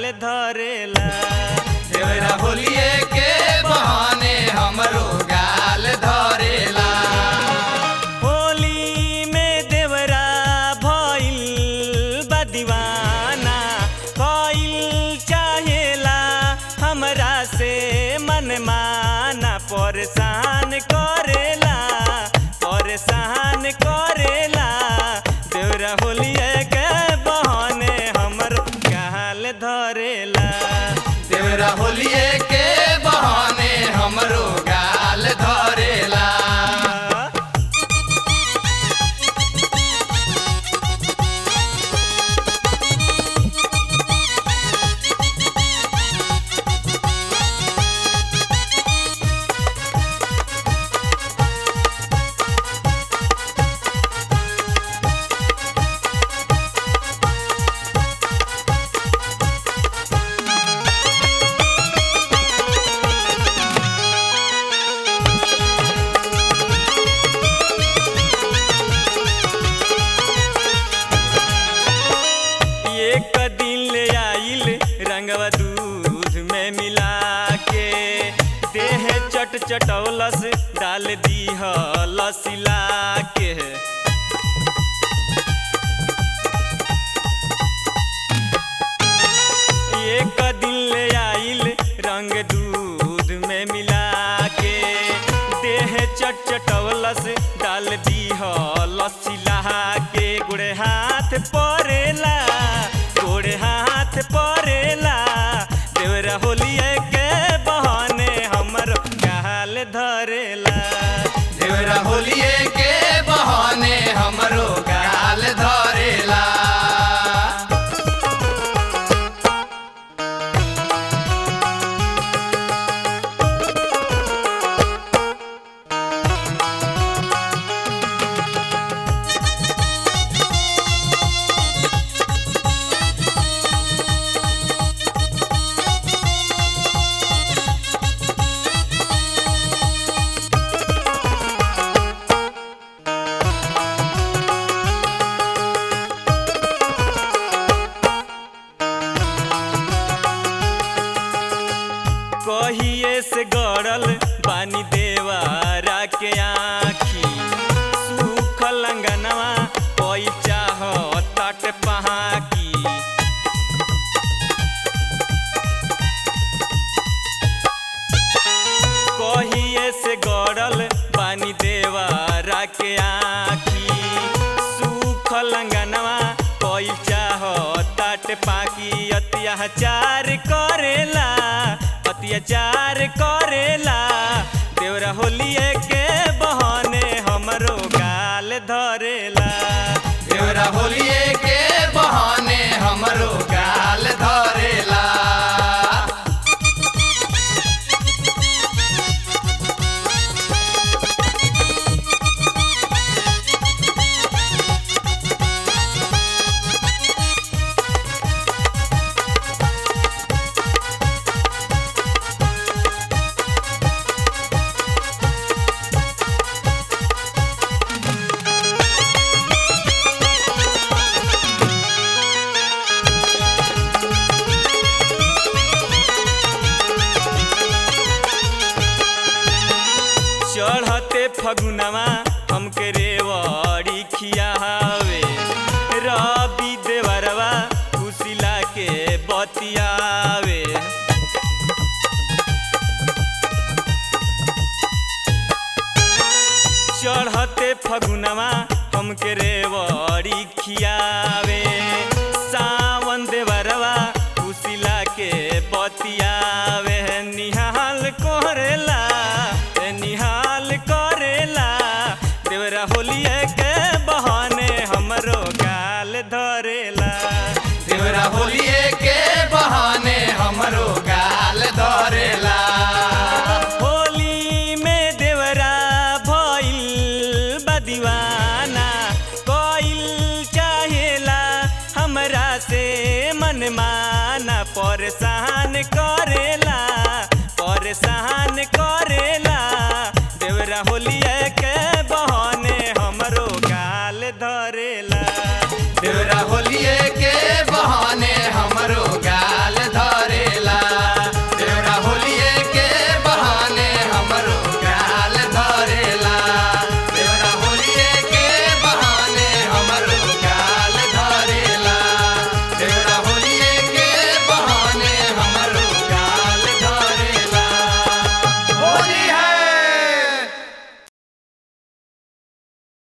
धरेला देवरा होलिए के बहाने हमरो गाल धरेला होली में देवरा भइल बा दीवाना कइल चाहेला हमरा से मन माना परेशान करेला परेशान करेला देवरा होलिए के बहाने हमर गाल धरेला देवरा होलिए के बहाने हमरो गाल धरेला एक दिन ले आइल रंगवा दूध में मिला के देह चट चटौलस डाल दीह लसिला के एक दिन ले आइल रंग दूध में मिला के देह चट चटौलस डाल दीह लसिला के गुड़े हाथ परेला गोड़े हाथ परेला देवरा होलिए के बहाने हमर गाल धरेला देवरा होलिए के बहाने हमरो गाल धरेला कहिए से गड़ल बानी देवारा के आखी सूखल अंगनवा कोई चाह तट पहाकी कहिए से गड़ल बानी देवारा के आखी सूखल अंगनवा कोई चाह तट पाकी अत्याचार करेला अत्याचार करेला देवरा होलिए के बहाने हमरो गाल धरेला देवरा होलिए के बहाने हमरो गाल धरेला चढ़ते फगुनवा हमके रेवड़ी खियावे रवि देवरवा कुशिला के बतियावे चढ़ते फगुनवा हमके रेवड़ी खियावे सावन देवरवा कुशिला के बतियावे निहाल करेला निहाल करेला देवरा होलिए के बहाने हमरो गाल धरेला देवरा होलिए के बहाने हमरो गाल धरेला होली में देवरा भइल बा दीवाना कइल चाहेला हमरा से मन माना परेशान करेला परेशान करेला देवरा होलिया के बहाने हमरो गाल धरेला देवरा होलिए